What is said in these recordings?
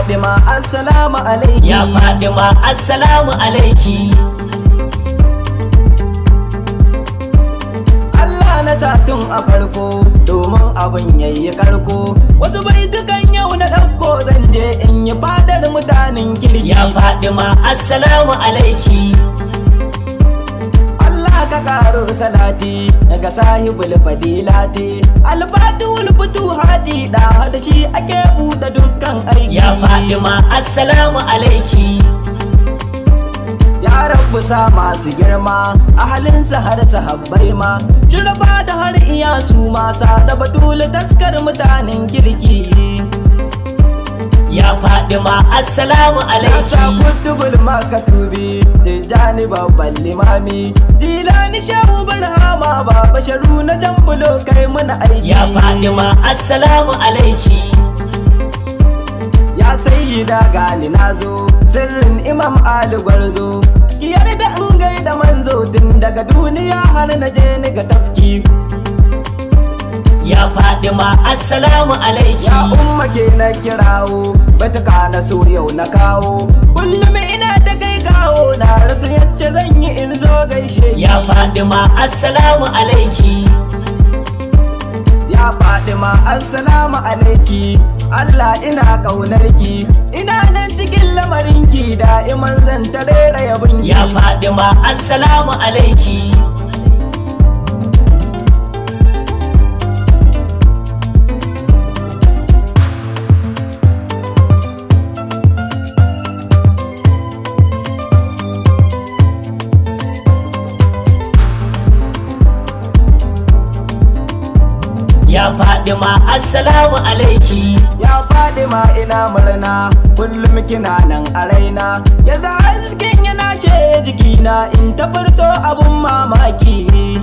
Fadima assalamu alaiki Ya Fadima assalamu alaiki Allah na sa tun a farko domin abin yayi karko wasu baitukan yau na ɗauko zan je in yi fadar mutanen kirki Ya Fadima assalamu alaiki Allah ka karo salati daga sahibul fadilati alfatul futuhati da da shi ake buɗe dukkan aiki Ya Fadima assalamu alaiki ya rabu sa masu girma ahalinsa har sahabbai ma jirba da har iya su masa da batul taskar mutanen kirki Ya Fadima assalamu Nasa alaiki kutubul makatubi Tijjani babban limami Dilani shehu barhama ba basharu na jambulo kai muna aiki Ya Fadima assalamu alaiki Ya sayyida gani nazo Sirrin imam Ali gwarzo Yarda in gaida manzo tun daga duniya har na je ni ga tafki Ya Fadima assalamu alaiki Ya umma ke na kirawo Batuka na so yau na kawo Kullum ina da kai gawo Na rasa yacce zan yi in zo gaishe ki. Ya Fadima assalamu alaiki Ya Fadima assalamu alaiki Allah ina ƙaunarki ina nan cikin lamarinki da'iman zan ta rera yabinki Ya Fadima assalamu alaiki Ya Fadima assalamu alaiki Ya Fadima ina murna kullum kina nan a raina yadda hasken yana ce jikina in ta furto abun mamaki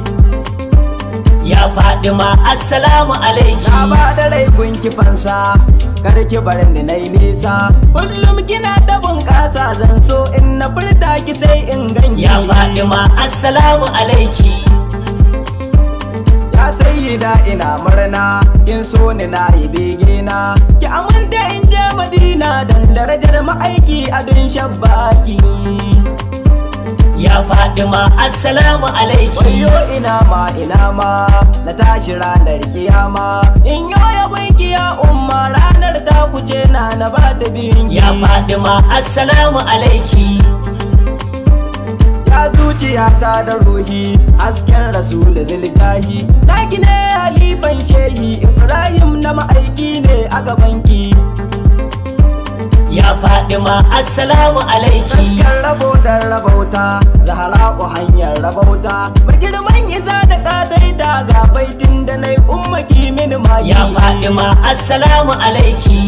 Ya Fadima assalamu Na alaiki ba da rai gunki fansa kar ki bar ni na nisa kullum kina ta bunƙasa zan so in na furta ki sai in ganki Ya Fadima assalamu alaiki Ya sayyida ina murna in so ni na yi bege na ki aminta in je madina dan darajar ma'aiki a dun shabbaki Ya Fadima assalamu alaiki wayo ina ma ina ma na tashi ranar kiyama in yo ya gunki ya umma ranar ta kuce na na ba ta biyun Ya Fadima assalamu alaiki ya zuciyata da ruhi hasken rasul zilgahi na gine halifan shehi ibrahim na ma'aiki ne a gabanki Ya Fadima assalamu alaiki Hasken rabo da rabauta Zahra'u hanyar rabauta Mai girman isa da ƙasaita ga baitin da na yi ummaki mini maki Ya Fadima assalamu alaiki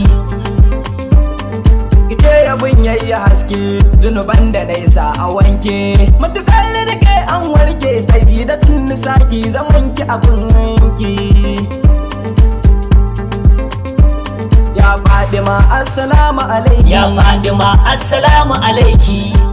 Ike yabin yayi haske zunuban da na isa a wanke Matukar da ke an warke sai da tun saki zaman ki abin wanki Ya Fadima assalamu alaikum Ya Fadima assalamu alaiki